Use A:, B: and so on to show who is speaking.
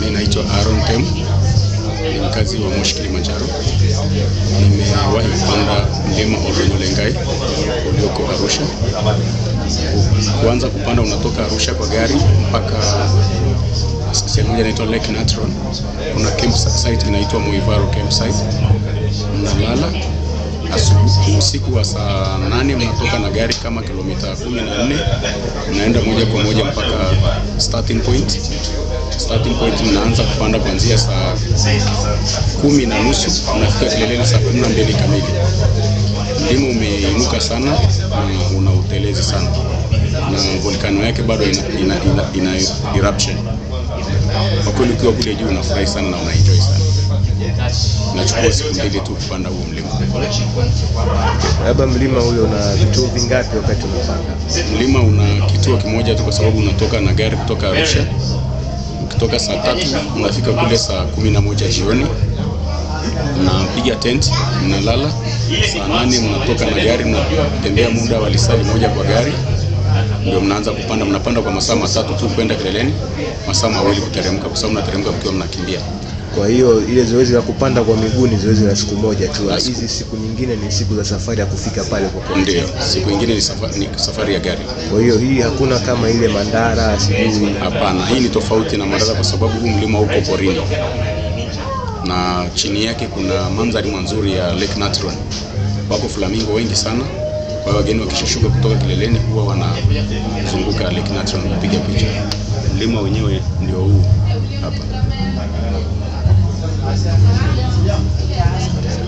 A: Mimi naitwa Aaron Tem, ni mkazi wa Moshi Kilimanjaro. Nimewahi kupanda mlima Olonyolengai ulioko Arusha. Kuanza kupanda unatoka Arusha kwa gari mpaka sehemu moja inaitwa Lake Natron. Kuna campsite inaitwa Muivaro campsite. Mnalala asubuhi, usiku wa saa nane mnatoka na gari kama kilomita kumi na nne mnaenda moja kwa moja mpaka starting point. Starting point mnaanza kupanda kuanzia saa kumi na nusu mnafika kileleni saa kumi na mbili kamili. Mlima umeinuka sana na una utelezi sana, na volkano yake bado ina, ina, ina, ina eruption. Kwa kweli ukiwa kule juu unafurahi sana na unaenjoy sana. Nachukua siku mbili tu kupanda huo mlima.
B: Labda mlima ule una vituo vingapi wakati unapanda?
A: Mlima una kituo kimoja tu, kwa sababu unatoka na gari kutoka Arusha. Ukitoka saa tatu unafika kule saa kumi na moja jioni, mnapiga tent, mnalala. Saa nane mnatoka na gari, mnatembea muda wa lisali moja kwa gari, ndio mnaanza kupanda. Mnapanda kwa masaa matatu tu kwenda kileleni, masaa mawili kuteremka, kwa sababu mnateremka mkiwa mnakimbia.
B: Kwa hiyo ile zoezi la kupanda kwa miguu ni zoezi la siku moja tu.
A: La siku.
B: Hizi siku nyingine ni siku za safari ya kufika pale kwa kweli.
A: Ndio siku ingine ni safari, ni safari ya gari.
B: Kwa hiyo hii hakuna kama ile Mandara sijui
A: Hapana, hii ni tofauti na Mandara kwa sababu huu mlima uko porini na chini yake kuna mandhari mazuri ya Lake Natron. Wako flamingo wengi sana, kwa hiyo wageni wakishashuka kutoka kileleni huwa wanazunguka Lake Natron kupiga picha. Mlima wenyewe ndio huu hapa.